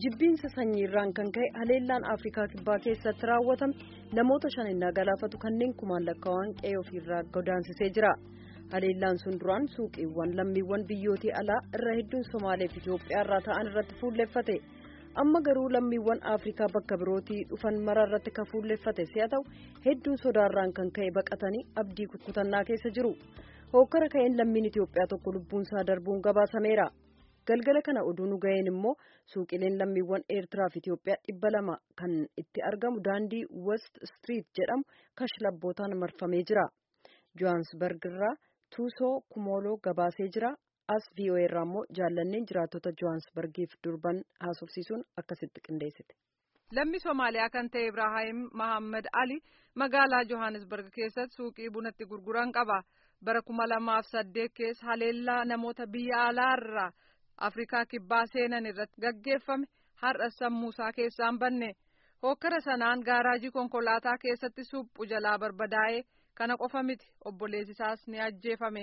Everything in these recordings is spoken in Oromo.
jibbiinsa sanyiirraan kan ka'e haleellaan afrikaa kibbaa keessatti raawwatame namoota shan innaa galaafatu kanneen kumaan lakkaawwan qe'ee ofiirraa godaansisee jira haleellaan sun duraan suuqiiwwan lammiiwwan biyyootii alaa irra hedduun somaaleef itoophiyaa irraa ta'an irratti fuulleffate amma garuu lammiiwwan afrikaa bakka birootii dhufan mara irratti kan fuulleffate si'a ta'u hedduun sodaarraan kan ka'e baqatanii abdii kukkutannaa keessa jiru hookkara ka'een lammiin itoophiyaa tokko lubbuunsaa darbuun gabaasameera. galgala kana oduu nu ga'een immoo suuqileen lammiiwwan eertiraaf itiyoophiyaa dhibba lama kan itti argamu daandii west street jedhamu kashlabbootaan marfamee jira johaansbarg irraa tuusoo kumooloo gabaasee jira as voa irraa immoo jaallanneen jiraattota johaansbargiif durban haasofsiisuun akkasitti qindeessite. Lammi Somaaliyaa kan ta'e Ibraahim Mahammad Ali magaalaa Johannesburg keessatti suuqii bunatti gurguran qaba. Bara kuma lamaaf saddeet keessa haleellaa namoota biyya alaarraa Afrikaa kibbaa seenan irratti gaggeeffame har'a sammuusaa keessaan banne. Hookkara sanaan gaaraajii konkolaataa keessatti suphu jalaa barbadaa'ee kana qofa miti obboleessisaas ni ajjeefame.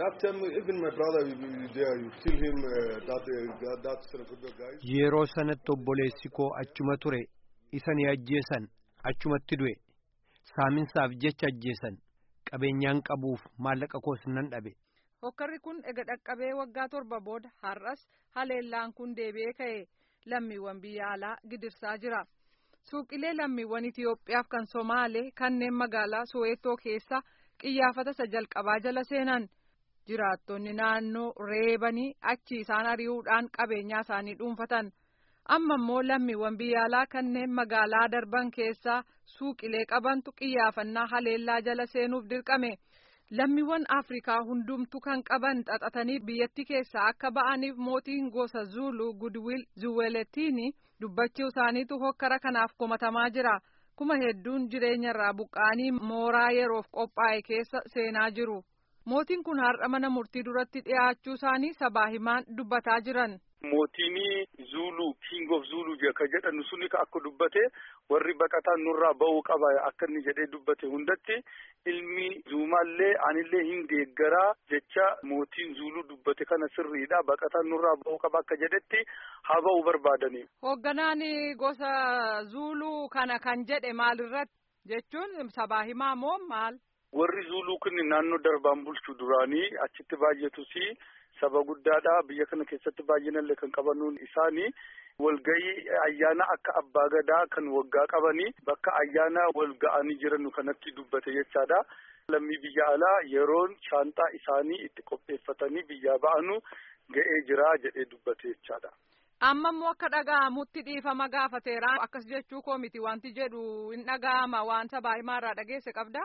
Yeroo sanatti obboleessi koo achuma ture isa ni ajjeesan achumatti du'e saaminsaaf jecha ajjeesan qabeenyaan qabuuf maallaqa koos nan dhabe. Hokkarri kun ega dhaqqabee waggaa torba booda har'as haleellaan kun deebi'ee ka'e lammiiwwan biyya alaa gidirsaa jira. Suuqilee lammiiwwan Itiyoophiyaaf kan Somaalee kanneen magaalaa Soweetoo keessa qiyyaafata isa jalqabaa jala seenan. jiraattonni naannoo reebanii achi isaan ari'uudhaan qabeenyaa isaanii dhuunfatan amma immoo lammiiwwan biyya alaa kanneen magaalaa darban keessaa suuqilee qabantu qiyyaafannaa haleellaa jala seenuuf dirqame lammiiwwan afrikaa hundumtu kan qaban xaxatanii biyyattii keessaa akka ba'aniif mootiin gosa zuulu gudwiil zuweletiini dubbachuu isaaniitu hokkara kanaaf komatamaa jira kuma hedduun jireenyarraa buqqa'anii mooraa yeroof qophaa'e keessa seenaa jiru. mootiin kun har'a mana murtii duratti dhiyaachuu isaanii sabaa himaan dubbataa jiran. Mootiin Zulu King of Zulu ka jedhamu suni akka dubbate warri baqataan nurraa ba'uu qaba akka inni jedhee dubbate hundatti ilmi Zumaallee anillee hin deeggaraa jecha mootiin Zulu dubbate kana sirriidha baqataan nurraa ba'uu qaba akka jedhetti haa ba'uu barbaadani. Hoogganaan gosa Zulu kana kan jedhe maalirratti jechuun sabaa himaa moo maal? warri zuuluu kun naannoo darbaan bulchu duraanii achitti baay'atus saba guddaadha biyya kana keessatti baay'inallee kan qabanuun isaanii walgayii ayyaana akka abbaa gadaa kan waggaa qabanii bakka ayyaana wal ga'anii jiran kanatti dubbate jechaadha. lammii biyya alaa yeroon shaanxaa isaanii itti qopheeffatanii biyyaa ba'anu ga'ee jira jedhee dubbate jechaadha. amma immoo akka dhaga'amutti dhiifama gaafateera akkas jechuu koo miti wanti jedhu hin dhaga'ama waan sabaa himaarraa dhageesse qabda.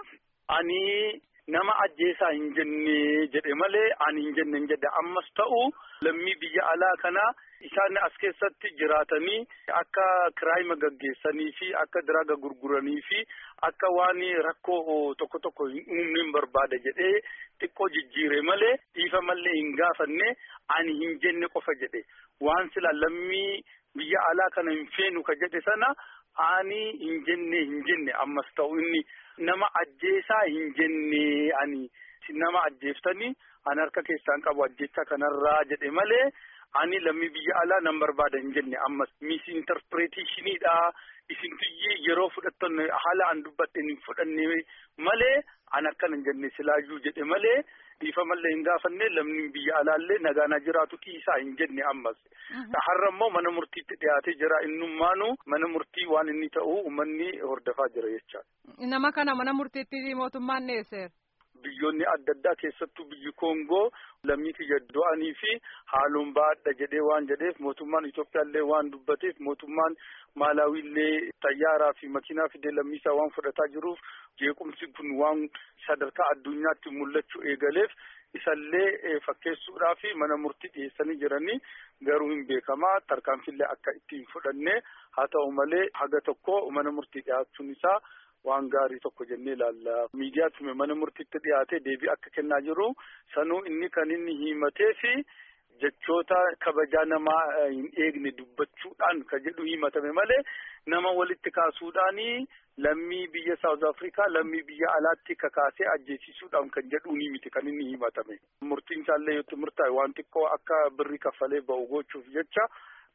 Ani nama ajjeesaa hin jenne jedhe malee ani hin jenne hin jedhe ammas ta'u lammii biyya alaa kana isaan as keessatti jiraatanii akka kiraayima gaggeessanii fi akka diraaga gurguranii fi akka waan rakkoo tokko tokko hin uumne hin barbaada jedhee xiqqoo jijjiire malee dhiifamallee hin gaafanne ani hin jenne qofa jedhe waan sila lammii biyya alaa kana hin feenu ka jedhe sana ani hin jenne hin jenne ammas ta'u inni. nama ajjeesaa hin jenne ani nama ajjeeftanii ani harka keessaan qabu ajjeechaa kanarraa jedhe malee ani lammii biyya alaa nan barbaada hin jenne ammas misinterpreteeshiniidha isintuyyee yeroo fudhattan haala an dubbadhe hin fudhanne malee an akkana hin jenne silaayyuu jedhe malee dhiifamallee hin gaafanne lamni biyya alaallee nagaanaa jiraatu dhiisaa hin jenne ammas. Har'a immoo mana murtiitti dhiyaatee jira innummaanu mana murtii waan inni ta'u uummanni hordofaa jira jechaadha. Nama kana mana murtiitti mootummaan dhiyeesseera. Biyyoonni adda addaa keessattuu biyyi Koongoo lammii kiyya du'anii fi haaloon baadha jedhee waan jedheef mootummaan Itoophiyaallee waan dubbateef mootummaan Maalawiillee xayyaaraa fi makiinaa fidee lammiisaa waan fudhataa jiruuf jeequmsi kun waan sadarkaa addunyaatti mul'achuu eegaleef isallee fakkeessuudhaa fi mana murtii dhiyeessanii jiranii garuu hin beekamaa tarkaanfillee akka itti hin fudhanne haa ta'u malee haga tokko mana murtii dhiyaachuun isaa. waan gaarii tokko jennee ilaalla. Miidiyaatti mana murtiitti dhiyaatee deebii akka kennaa jiru sanuu inni kan inni himatee fi jechoota kabajaa namaa hin eegne dubbachuudhaan kan jedhu himatame malee nama walitti kaasuudhaanii lammii biyya Saawuz Afrikaa lammii biyya alaatti kakaasee ajjeesisuudhaan kan jedhu ni miti kan inni himatame. Murtiin isaallee yoo murtaa'e waan xiqqoo akka birrii kaffalee ba'u gochuuf jecha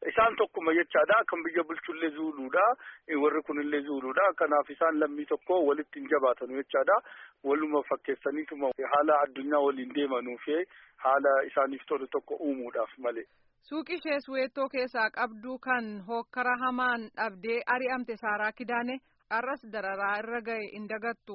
isaan tokkuma jechaadha kan biyya bulchullee zuuluudha warri kunillee zuuluudha kanaaf isaan lammii tokko walitti hin jabaatanu jechaadha waluma fakkeessaniituma haala addunyaa waliin deemanuuf haala isaaniif tolu tokko uumuudhaaf malee. Suuqii ishee Suweettoo keessaa qabdu kan hokkara hamaan dhabdee ari'amte Saaraa Kidaane har'as dararaa irra ga'e hin dagattu.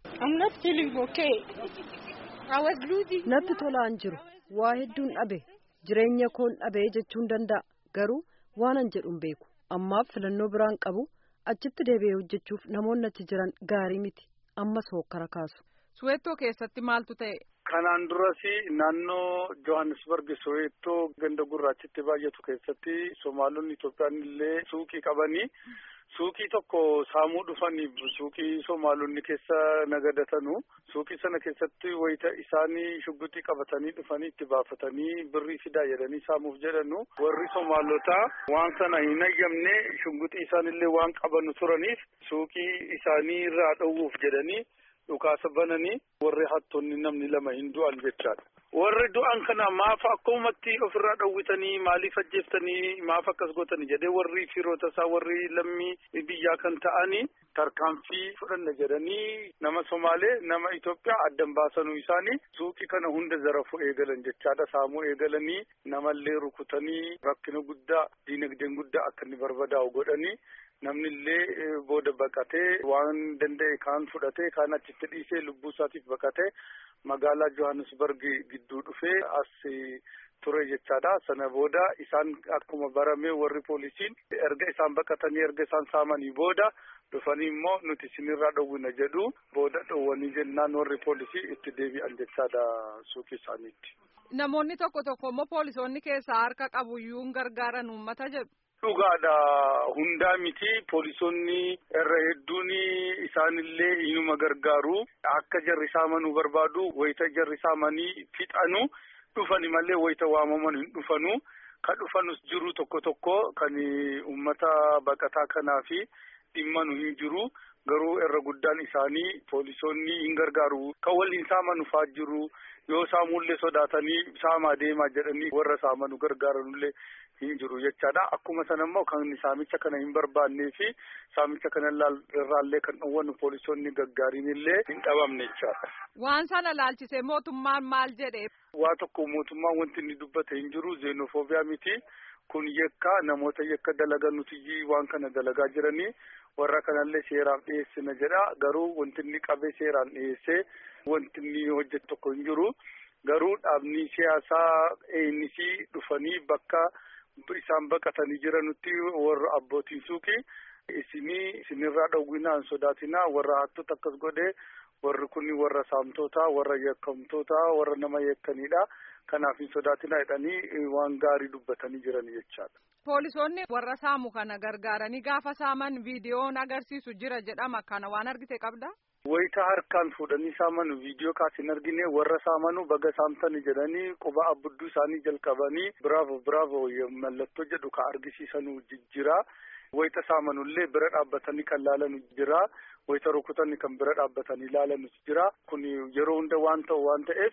Natti tolaan jiru waa hedduun dhabe jireenya koon dhabee jechuun danda'a garuu waanan jedhuun beeku ammaaf filannoo biraan qabu achitti deebi'ee hojjechuuf namoonni achi jiran gaarii miti ammas hokkara kaasu. Suweettoo keessatti maaltu ta'e? Kanaan duras naannoo Johannesburg Soweettoo ganda gurraachitti baay'atu keessatti Somaalonni Itoophiyaan illee suuqii qabanii suuqii tokko saamuu dhufanii suuqii Somaalonni keessa nagadatanu suuqii sana keessatti wayita isaanii shugguxii qabatanii dhufanii itti baafatanii birrii fidaa jedhanii saamuuf jedhanu warri Somaalotaa waan sana hin ayyamne shugguxii isaanillee waan qabanu turaniif suuqii isaanii irraa dhowwuuf jedhanii. dhukaasa bananii warri hattoonni namni lama hin du'an jechaadha. Warri du'an kana maaf akkumatti ofirraa dhowwitanii maaliif ajjeeftanii maaf akkas gootanii jedhee warri firoota isaa warri lammii biyyaa kan ta'anii tarkaanfii fudhanna jedhanii nama Somaalee nama Itoophiyaa addan baasanuu isaanii suuqii kana hunda zarafuu eegalan jechaadha. Saamuu eegalanii namallee rukutanii rakkina guddaa diinagdeen guddaa akka inni barbadaa'u godhanii namni illee booda baqatee waan danda'e kaan fudhatee kaan achitti dhiisee lubbuu isaatiif baqatee magaalaa Johannesburg gidduu dhufee as ture jechaadha. Sana booda isaan akkuma barame warri poolisiin erga isaan baqatanii erga isaan saamanii booda dhufanii immoo nuti isinirraa dhowwina jedhu booda dhowwanii jennaan warri poolisii itti deebi'an jechaadha suuqii isaaniitti. Namoonni tokko tokko immoo poolisoonni keessaa harka qabuyyuu hin gargaaran uummata jedhu. Dhugaadha hundaa miti poolisoonni irra hedduun isaanillee inuma gargaaru akka jarri saamanuu barbaadu wayita jarri saamanii fixanu dhufani malee wayita waamaman hin dhufanu ka dhufanus jiru tokko tokko kan uummata baqataa kanaa fi dhimmanu hin jiru garuu irra guddaan isaanii poolisoonni hin gargaaru kan waliin saamanu faa jiru yoo saamullee sodaatanii saamaa deemaa jedhanii warra saamanu gargaaranullee hin jiru jechaadha. Akkuma sana immoo kan saamicha kana hin barbaannee fi saamicha kana irraallee kan dhowwannu poolisoonni gaggaariin illee hin dhabamne jechaadha. Waan sana laalchisee mootummaan maal jedhe? Waa tokko mootummaan wanti inni dubbate hin jiru zeenofoobiyaa miti. Kun yakka namoota yakka dalagan nuti waan kana dalagaa jiranii warra kanallee seeraaf dhiyeessina jedha. Garuu wanti inni qabee seeraan dhiyeessee wanti inni hojjetu tokko hin jiru. Garuu dhaabni siyaasaa ANC dhufanii bakka isaan baqatanii jiranutti warra abbootiin suuqii isinii isinirraa dhowwinaan sodaatinaa warra hattoota akkas godhee warri kun warra saamtotaa warra yakkamtoota warra nama yakkanidha. Kanaaf hin sodaatinaa jedhanii waan gaarii dubbatanii jiran jechaadha. Poolisoonni warra saamu kana gargaaranii gaafa saaman viidiyoon agarsiisu jira jedhama kana waan argite qabda? Wayita harkaan fuudhanii saamanu viidiyoo kaas hin argine warra saamanu baga saamtani jedhanii quba abbudduu isaanii jalqabanii biraavo biraavo mallattoo jedhu ka argisiisanu jira. Wayita saamanullee bira dhaabbatanii kan laalanu jira. Wayita rukutanii kan bira dhaabbatanii ilaalanus jira. Kun yeroo hunda waan ta'u waan ta'eef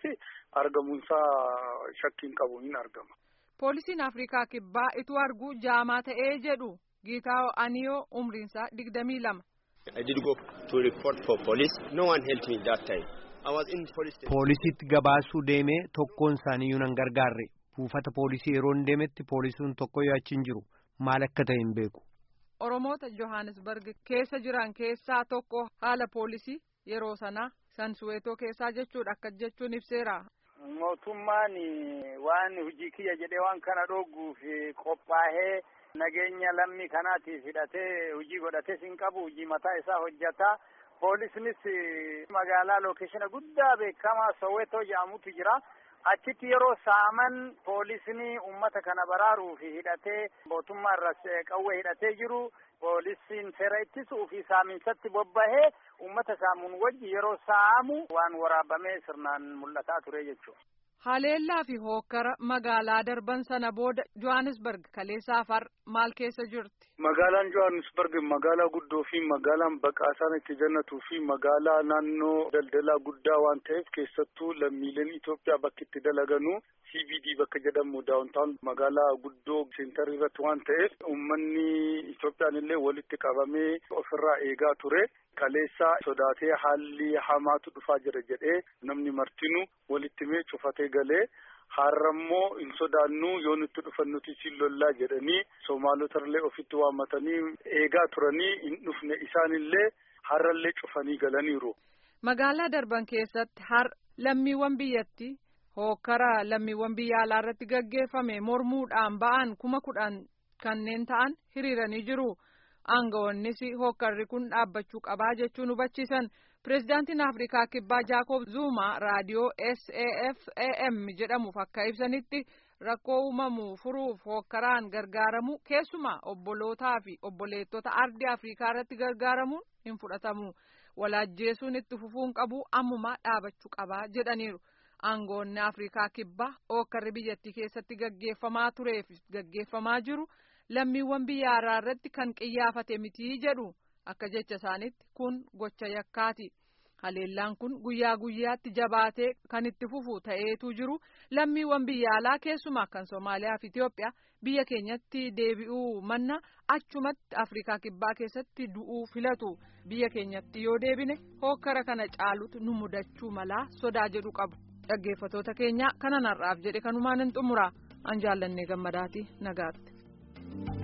argamuunsaa shakkiin qabu hin argama. Poolisiin Afrikaa Kibbaa ituu arguu jaamaa ta'ee jedhu Giitaawo Aniyoo umriinsaa digdamii lama. I did go to report for police. No one helped me that time. I was in police station. Poolisiitti gabaasuu deemee tokkoon isaaniiyyuu nan gargaarre. Buufata poolisii yeroon deemetti poolisuun tokko yaachiin jiru maal akka ta'e hin beeku. Oromoota Johannesburg keessa jiran keessaa tokko haala poolisii yeroo sanaa san Suweetoo keessaa jechuudha akka jechuun ibseera. Mootummaan waan hojii kiyya jedhee waan kana dhooguuf qophaa'ee nageenya lammii kanaatiif hidhatee hojii godhates hin qabu hojii mataa isaa hojjata. Poolisnis magaalaa lookeeshina guddaa beekamaa Soweetoo jedhamutu jira. Achitti yeroo saaman poolisni uummata kana baraaruuf hidhatee mootummaa irras qawwee hidhatee jiru. Poolisiin seera ittisuu fi saaminsatti bobbahee uummata saamuun wajji yeroo saamu waan waraabamee sirnaan mul'ataa ture jechuudha. Haleellaa fi hookkara magaalaa darban sana booda Johannesburg kaleessaaf har maal keessa jirti? Magaalaan Johannesburg magaalaa guddoo fi magaalaan baqaasaan itti jannatuu fi magaalaa naannoo daldalaa guddaa waan ta'eef keessattuu lammiileen Itoophiyaa bakki itti dalaganuu CBD bakka jedhamu daawuntaan magaalaa guddoo seentar irratti waan ta'eef uummanni Itoophiyaan illee walitti qabamee ofirraa eegaa ture. Kaleessaa sodaatee haalli hamaatu dhufaa jira jedhee namni martinuu walitti mee cufatee galee har'ammoo hin sodaannuu yoo nutti dhufan nuti siin lollaa jedhanii Somaalotarlee ofitti waammatanii eegaa turanii hin dhufne isaanillee har'allee cufanii galaniiru. Magaalaa darban keessatti har lammiiwwan biyyatti hookkara lammiiwwan biyya alaa irratti gaggeeffame mormuudhaan ba'an kuma kudhan kanneen ta'an hiriiranii jiru. aangawoonnis hookkarri kun dhaabbachuu qabaa jechuun hubachiisan pirezidaantiin afrikaa kibbaa jaakob zuuma raadiyoo safam jedhamuuf akka ibsanitti rakkoo uumamu furuuf hookkaraan gargaaramu keessumaa obbolootaa fi obboleettota ardii afrikaa irratti gargaaramuun hin fudhatamu walaajjeesuun itti fufuun qabu ammumaa dhaabachuu qabaa jedhaniiru. aangoonni afrikaa kibbaa hookkarri biyyattii keessatti gaggeeffamaa tureef gaggeeffamaa jiru. lammiiwwan biyya alaa irratti kan qiyyaafate mitii jedhu akka jecha isaanitti kun gocha yakkaati haleellaan kun guyyaa guyyaatti jabaatee kan itti fufu ta'eetu jiru lammiiwwan biyya alaa keessumaa kan soomaaliyaa fi itiyoophiyaa biyya keenyatti deebi'uu manna achumatti afrikaa kibbaa keessatti du'uu filatu biyya keenyatti yoo deebine hookkara kana caalutu nu mudachuu malaa sodaa jedhu qabu dhaggeeffatoota keenya kanan har'aaf jedhe kanumaan hin xumura an jaallannee gammadaati nagaatti.